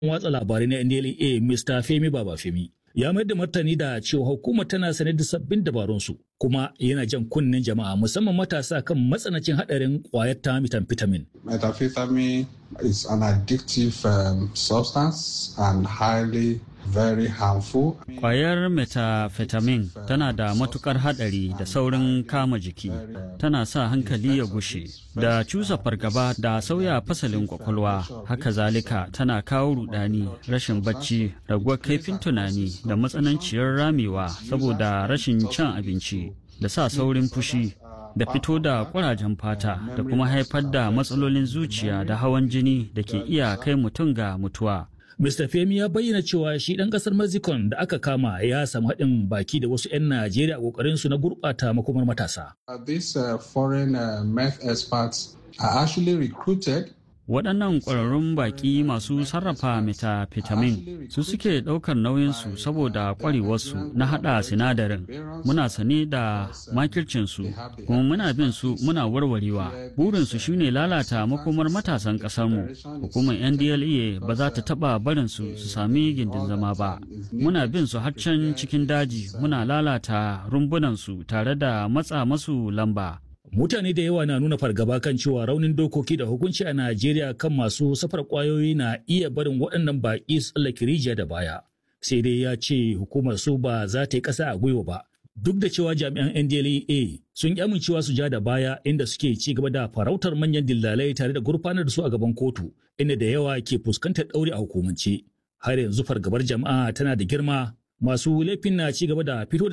watsa labarai na NDLA Mr. Femi Babafemi ya mayar da martani da cewa hukumar tana sanar da sabbin dabarunsu kuma yana jan kunnen jama'a musamman matasa kan matsanancin hadarin kwayar ta methamphetamine. Methamphetamine is an addictive um, substance and highly very harmful. Kwayar methamphetamine tana da matukar hadari da saurin kama jiki, tana sa hankali ya gushe, da cusa fargaba da sauya fasalin kwakwalwa, haka zalika tana kawo rudani, rashin bacci, raguwar kaifin tunani da matsananciyar ramewa saboda rashin cin abinci, da sa saurin fushi. da fito da kurajen fata da kuma haifar da matsalolin zuciya da hawan jini da ke iya kai mutum ga mutuwa. Mr. Femi ya bayyana cewa shi ɗan ƙasar Mexico da aka kama ya samu haɗin baki da wasu 'yan Najeriya a ƙoƙarin su na gurɓata makomar matasa. These uh, foreign uh, meth experts are actually recruited waɗannan ƙwararrun baƙi masu sarrafa methamphetamine su suke ɗaukar nauyinsu saboda ƙwarewarsu na haɗa sinadarin muna sane da makircinsu kuma muna bin su muna warwarewa burinsu shine lalata makomar matasan ƙasarmu hukumar ndla ba za ta taɓa barinsu su sami gindin zama ba muna bin su har can cikin daji muna lalata rumbunansu tare da matsa masu lamba Mutane da yawa na nuna fargaba kan cewa raunin dokoki da hukunci a Najeriya kan masu safar kwayoyi na iya barin waɗannan baƙi su tsallake rijiya da baya. Sai dai ya ce hukumar su ba za ta yi ƙasa a gwiwa ba. Duk da cewa jami'an NDLEA sun ƙi amincewa su ja da baya inda suke ci gaba da farautar manyan dillalai tare da gurfanar da su a gaban kotu, inda da yawa ke fuskantar ɗauri a hukumance. Har yanzu fargabar jama'a tana da girma masu laifin na ci gaba da fito da